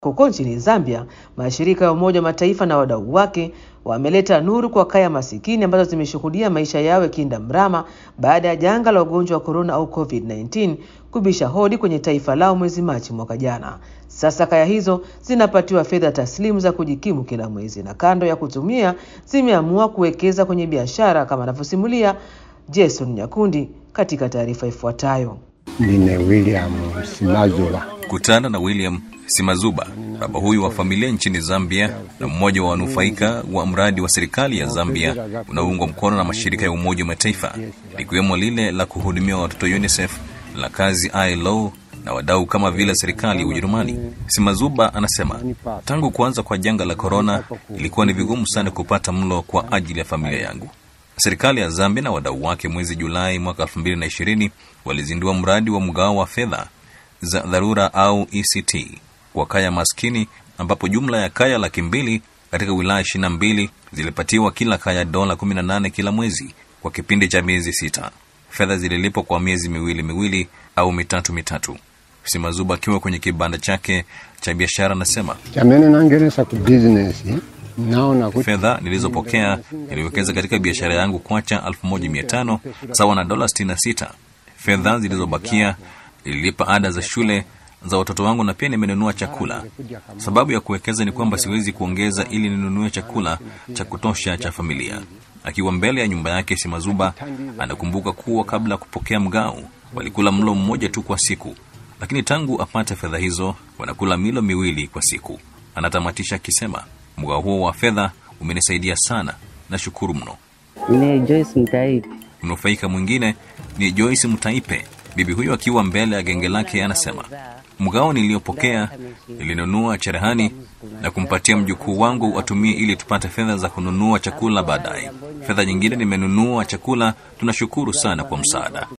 Huko nchini Zambia, mashirika ya Umoja wa Mataifa na wadau wake wameleta nuru kwa kaya masikini ambazo zimeshuhudia maisha yao yakienda mrama baada ya janga la ugonjwa wa korona au COVID-19 kubisha hodi kwenye taifa lao mwezi Machi mwaka jana. Sasa kaya hizo zinapatiwa fedha taslimu za kujikimu kila mwezi, na kando ya kutumia zimeamua kuwekeza kwenye biashara, kama anavyosimulia Jason Nyakundi katika taarifa ifuatayo. Nine William Simazuba. Kutana na William Simazuba, baba huyu wa familia nchini Zambia na mmoja wa wanufaika wa mradi wa serikali ya Zambia unaoungwa mkono na mashirika ya Umoja wa Mataifa likiwemo lile la kuhudumia watoto UNICEF, la kazi ILO na wadau kama vile serikali ya Ujerumani. Simazuba anasema tangu kuanza kwa janga la korona ilikuwa ni vigumu sana kupata mlo kwa ajili ya familia yangu. Serikali ya Zambia na wadau wake mwezi Julai mwaka 2020 walizindua mradi wa mgao wa fedha za dharura au ECT kwa kaya maskini, ambapo jumla ya kaya laki mbili katika wilaya 22 zilipatiwa kila kaya dola 18 kila mwezi kwa kipindi cha miezi sita. Fedha zililipwa kwa miezi miwili miwili au mitatu mitatu. Simazuba akiwa kwenye kibanda chake cha biashara anasema Chamene nangeresa ku business naona kuti fedha nilizopokea niliwekeza katika biashara yangu kwacha 1500 sawa na dola 66. Fedha zilizobakia nililipa ada za shule za watoto wangu na pia nimenunua chakula. Sababu ya kuwekeza ni kwamba siwezi kuongeza ili ninunue chakula cha kutosha cha familia. Akiwa mbele ya nyumba yake, Simazuba anakumbuka kuwa kabla ya kupokea mgao walikula mlo mmoja tu kwa siku, lakini tangu apate fedha hizo wanakula milo miwili kwa siku. Anatamatisha akisema mgao huo wa fedha umenisaidia sana, nashukuru mno. Ni Joyce Mtaipi. Mnufaika mwingine ni Joyce Mtaipe. Bibi huyo akiwa mbele ya genge lake anasema, mgao niliyopokea nilinunua cherehani na kumpatia mjukuu wangu atumie ili tupate fedha za kununua chakula baadaye. Fedha nyingine nimenunua chakula. Tunashukuru sana kwa msaada.